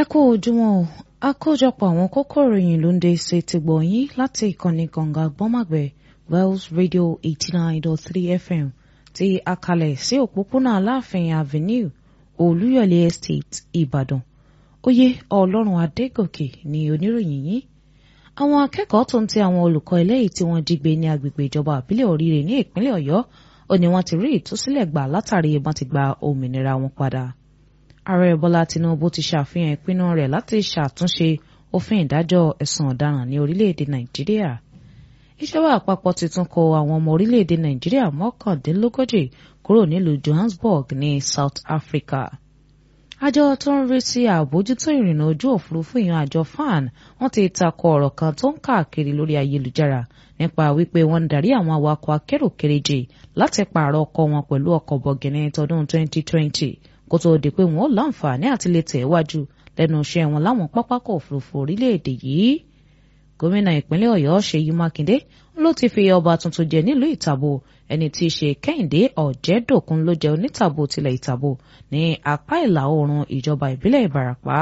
ẹ kú ojúmọ́ o àkójọpọ̀ àwọn kókó ìròyìn ló ń dé ṣe ti gbọ̀nyìn láti ìkànnì kànga gbọ́màgbẹ́ wells radio eighty nine dot three fm tí a kalẹ̀ sí òpópónà aláàfin avenue olúyọ̀lé estate ìbàdàn oyè ọlọ́run adégòkè ní oníròyìn yìí àwọn akẹ́kọ̀ọ́ tó ń ti àwọn olùkọ́ eléyìí tí wọ́n jí gbé ní agbègbè ìjọba àbílẹ̀ oríire ní ìpínlẹ̀ ọ̀yọ́ ó ní wọ́n ti rí ìtúsílẹ̀ gbà látàrí wọ́n ti gba òmìnira wọn padà ààrẹ bọ́lá tinubu ti ṣàfihàn ìpinnu rẹ̀ láti ṣàtúnṣe òfin ìdájọ́ ẹ̀sùn ọ̀daràn ní orílẹ̀-èdè nàìjíríà ìjọba àpapọ̀ ti tún kó àwọn ọmọ orílẹ̀-èdè nàìjíríà mọ́kàndínlógójì kúrò nílùú johannesburg ní south africa àjọ tó ń rí sí àbójútó ìrìnnà ojú òfurufú ìyẹn àjọ fan wọ́n ti takò ọ̀rọ̀ kan tó ń káàkiri lórí ayélujára nípa wípé wọ́n ń darí àwọn awakọ̀ akérò kéréje láti pààrọ̀ ọkọ̀ wọn pẹ̀lú ọkọ̀ bọ̀gìnì tọdún 2020 kó tó di pé wọn ó láǹfààní àti lè tẹ̀ wájú lẹ́nu iṣẹ́ wọn láwọn pápákọ̀ òfurufú orílẹ̀-èdè yìí. gómìnà ìpínlẹ̀ ọ̀yọ́ ṣèyí mákindé ló ti fi ọba tuntun jẹ nílùú ìtàbó ẹni tí í ṣe kẹ́hìndé ọ̀jẹ̀dòkun ló jẹ́ onítàbó tilẹ̀ ìtàbó ní apá ìlà oòrùn ìjọba ìbílẹ̀ ìbàràpá.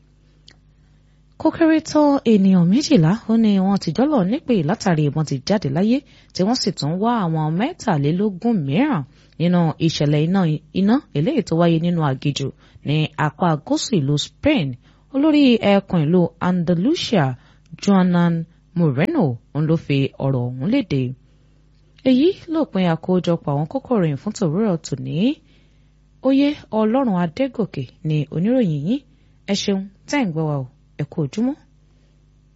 kó kéré tán ènìyàn méjìlá ó ní wọ́n ti jọ́lọ̀ nípè látàrí ìbọn ti jáde láyé tí wọ́n sì tún wá àwọn mẹ́tàlélógún mìíràn nínú ìṣẹ̀lẹ̀ iná iná eléyìí tó wáyé nínú aginjù ní apá gúúsù ìlú Spain olórí ẹkùn ìlú Andalusia Joanan Moreno ń ló fi ọ̀rọ̀ ọ̀hún léde. èyí lópin àkójọpọ̀ àwọn kókó ìròyìn fún tòwúrọ̀ tòní oyè ọlọ́run adégòkè ní oníròyìn yìí ẹ ṣeun tẹ́ ń gbọ́ wa o ẹ kú ojúmọ́.